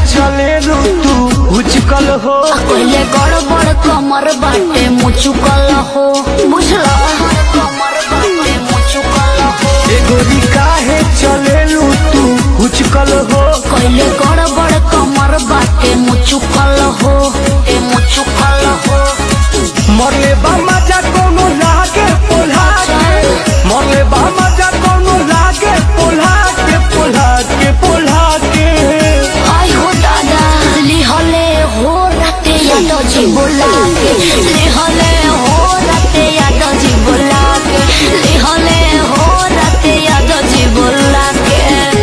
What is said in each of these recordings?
चले तू उचकल हो पहले गड़बड़ कमर बाटे मुचुकल हो बुझला कमर बाटे मुचुकल हो ए गोरी काहे चले तू उचकल हो पहले गड़बड़ कमर बाटे मुचुकल हो ए मुचुकल हो मरले बा मजा कोनो लागे पोल्हा के मरले बा मजा कोनो लागे पोल्हा के पोल्हा के पोल्हा के आई हो दादा लिहले हो राते याद जी बोला के लिहले हो राते याद जी बोला के लिहले हो राते याद जी बोला के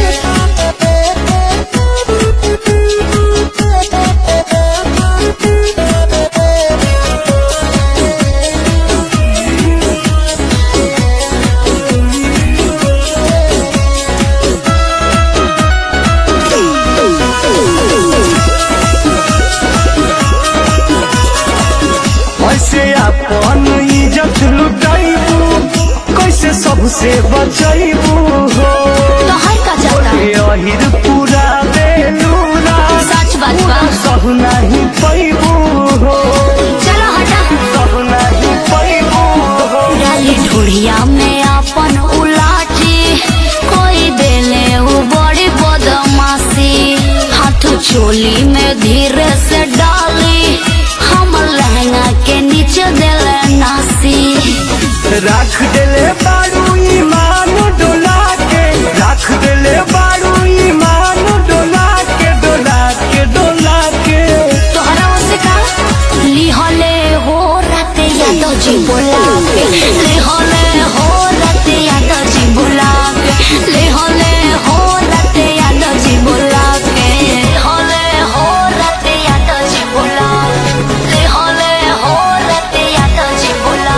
ऐसे अपन इज्जत लुटाइबू कैसे सबसे बचाइबू हो तो है का जाता ए अहिर पूरा बेलूरा सच बात बा सब नहीं पैबू हो चलो हटा सब नहीं पैबू हो डाली ढूढ़िया में अपन उलाटी कोई देले उ बड़ी बदमाशी हाथ चोली में धीरे से डाली हम लहंगा के नीचे देले नासी राख देले बारू ईमान डोला के राख देले बारू ईमान डोला के डोला के डोला के तोहरा से का लिहले हो राते याद जी बोला के लिहले हो राते याद जी बोला के लिहले हो राते याद जी बोला के लिहले हो राते याद जी बोला लिहले हो राते याद जी बोला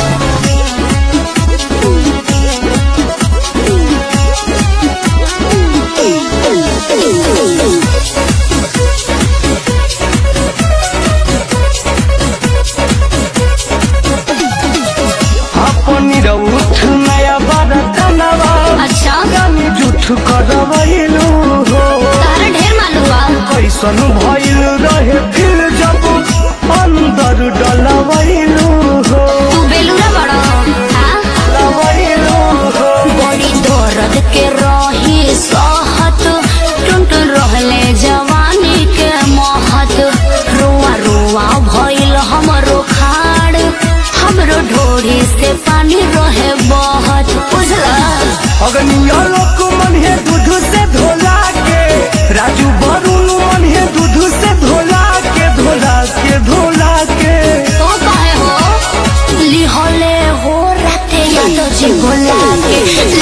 अपनी रउठ नया बरतनवा अच्छा जानी जुठ करवैलू हो तारा ढेर मालूम बा कैसन भइल रहे फिर जब अंदर डलवैलू हो तू बेलूरा बड़ा हाँ डलवैलू हो बड़ी दर्द के रही सहत टुंट रहले जवानी के महत रुआ रुआ भइल हमरो खाड़ हमरो ढोरी से पानी रहे बहत बुझला अगनिया लोक मन है दूध से धोला के राजू वरुण मन है दूध से धोला के धोला के धोला के तो कहे हो लिहले हो राते याद जी बोला के